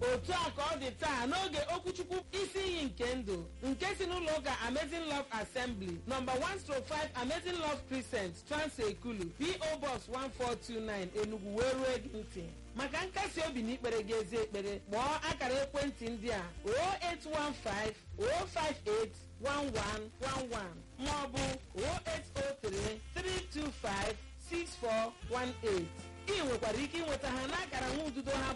otu a ka ọ dị taa n'oge okwuchukwu isi iyi nke ndụ nke si n'ụlọ ụka amazing love assembly nọmba 105 amazing love crescent transekulu po box 1429 enugu wee ruo gị ntị maka nkasi obi na ikpere gị ezi ekpere kpọọ akara ekwentị ndị a 0815 058 1111 maọbụ 0803 325 6418 ị nwekwara ike ịnweta ha n'akara nwa ududo ha